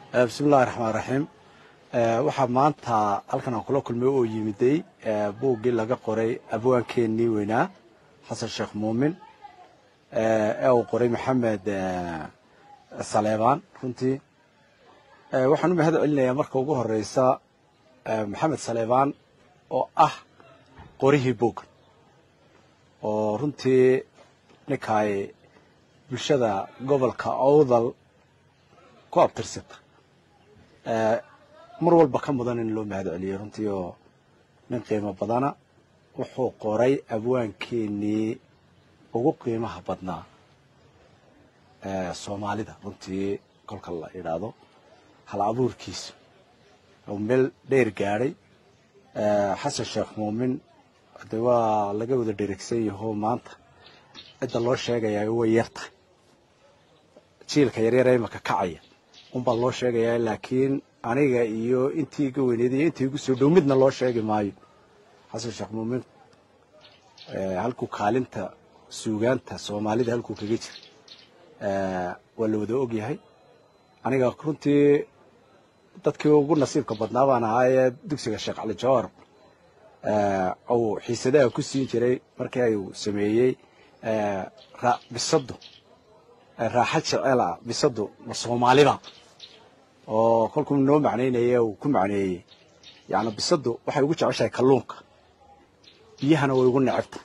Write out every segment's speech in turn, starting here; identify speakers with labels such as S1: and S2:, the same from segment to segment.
S1: bismillahi raxmaan raxiim waxaa maanta halkan aan kula kulmay oo yimiday buuggii laga qoray abwaankeenii weynaa xasan sheekh muumin ee uu qoray maxamed saleebaan runtii waxaan u mahad celinayaa marka ugu horeysa maxamed saleebaan oo ah qorihii buuggan oo runtii ninkaay bulshada gobolka owdal ku abtirsata mar walba ka mudan in loo mahad celiyo runtii oo nin qiimo badana wuxuu qoray abwaankeenii ugu qiimaha badnaa soomaalida runtii kolka la idhaahdo hal abuurkiisa oo meel dheer gaadhay xasan sheekh muumin de waa laga wada dheregsan yaho maanta cidda loo sheegayaa way yartahay jiilka yaryar imaka kacaya unbaa loo sheegayaa laakiin aniga iyo intii iga weyneed iyo intii igu soo dhow midna loo sheegi maayo xasan sheekh muumin halkuu kaalinta suugaanta soomaalida halkuu kaga jira waa la wada ogyahay aniga runtii dadkii ugu nasiibka badnaa baan ahaa ee dugsiga sheekh cali jawar uu xiisadaha ku siin jiray markii uu sameeyey bisadu raaxa jecela bisadu ma soomaaliba oo kolkuu noo macnaynaya uu ku macneeyey yani bisadu waxay ugu jeceshahay kalluunka biyahana way ugu necebta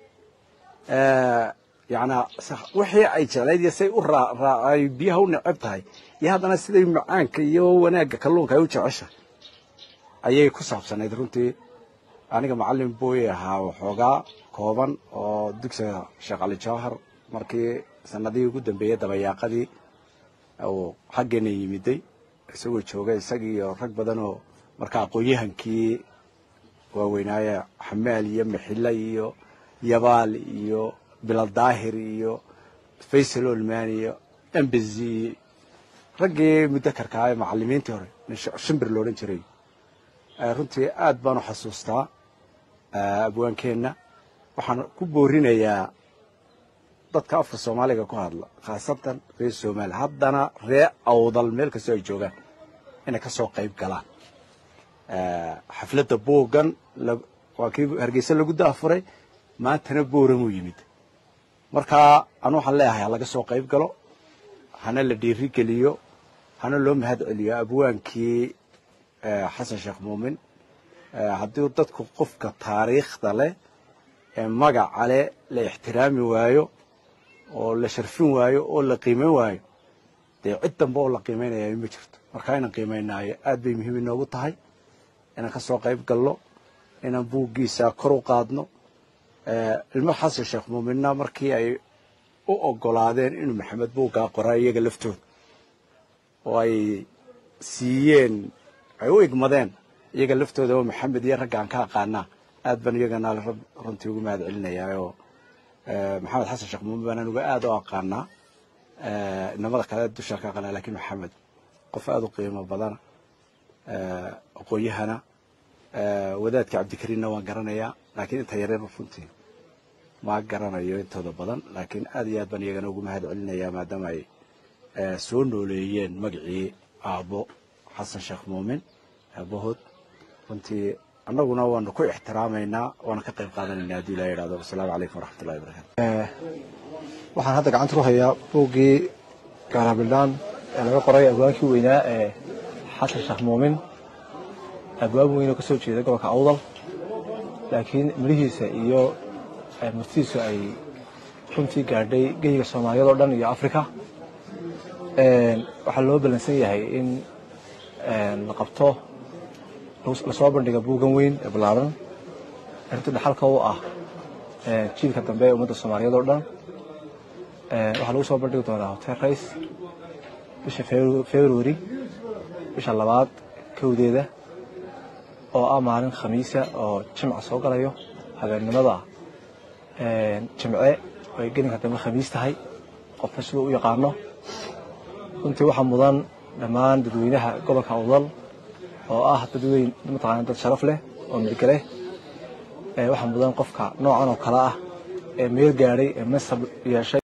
S1: yana wixii ay jeclayd iyo say ay biyaha u neceb tahay iyo haddana siday macaanka iyo wanaagga kalluunka ay u jeceshahay ayay ku saabsanayd runtii aniga macalin buu ahaa waxoogaa kooban oo dugsiga sheekh cali jawhar markii sanadihii ugu dambeeyey dabayaaqadii uu xaggeena yimiday isagoo jooga isagii iyo rag badan oo marka aqoon-yahankii waaweynaaye xamaal iyo maxile iyo yabaal iyo bilal daahir iyo faysal olman iyo embezi raggii mudakarka ah ee macalimiintii hore shimbir loodhan jiray runtii aad baan u xasuustaa abwaankeenna waxaan ku boorinayaa dadka afka soomaaliga ku hadla khaasatan reer somaaliya haddana ree awdal meel kastoo ay joogaan inay ka soo qayb galaan xafladda buuggan waa kii hargeysa lagu daafuray maantana booramuu yimid marka anu waxaan leeyahay ha laga soo qayb galo hana la dhiiri geliyo hana loo mahad celiyo abwaankii xasan sheekh muumin haddii dadku qofka taariikhda leh ee magaca leh la ixtiraami waayo oo la sharfin waayo oo la qiimayn waayo dee cid dambe oo la qiimaynaya ma jirto marka inaan qiimaynaayo aad bay muhiim inoogu tahay inaan ka soo qayb galno inaan buuggiisa kor u qaadno ilmo xasan sheekh muuminna markii ay u ogolaadeen inuu maxamed buuggaa qoraa iyaga laftooda oo ay siiyeen ay u igmadeen iyaga laftooda oo maxamed iyo ragga aan ka aqaanaa aad baan iyagana runtii ugu mahad celinayaa oo maxamed xasan sheekh muumin baan anuga aad u aqaanaa inamada kale dushaan ka aqaanaa lakin maxamed qof aada u qiimo badana aqoon-yahana wadaadka cabdikariinna waan garanayaa laakiin inta yareer runtii ma garanayo intooda badan laakiin aad iyo aad baan iyagana ugu mahad celinayaa maadaama ay soo nooleeyeen magacii aabbo xasan sheekh muumin aabahood runtii annaguna waanu ku ixtiraamaynaa waana ka qayb qaadanaynaa haddii ilaha yidhahdo wasalaamu calaykum waraxmatullahi wabarakatu
S2: waxaan hadda gacanta ku hayaa buuggii gaarabildhaan ee laga qoray abwaankii weynaa ee xasan sheekh muumin abwaan weyn oo ka soo jeeda gobolka awdal laakiin midhihiisa iyo murtidiisu ay runtii gaadhay geyiga soomaaliyad oo dhan iyo africa waxaa loo ballansan yahay in la qabto lasoo bandhiga buuggan weyn ee ballaaran runtii dhaxalka u ah jiilka dambe ee ummadda soomaaliyeed oo dhan waxaa lagu soo bandhigi doonaa hotel race bisha february bisha labaad kowdeeda oo ah maalin khamiisa oo jimca soo galayo habeennimada jimce oo ay gelinka dambe khamiis tahay qofka siduu u yaqaano runtii waxaa mudan dhammaan dadweynaha gobolka awdal oo ah dadweyn mataqaana dad sharaf leh oo midga leh waxaa mudan qofka noocan oo kale ah ee meel gaadhay ee masab yeeshay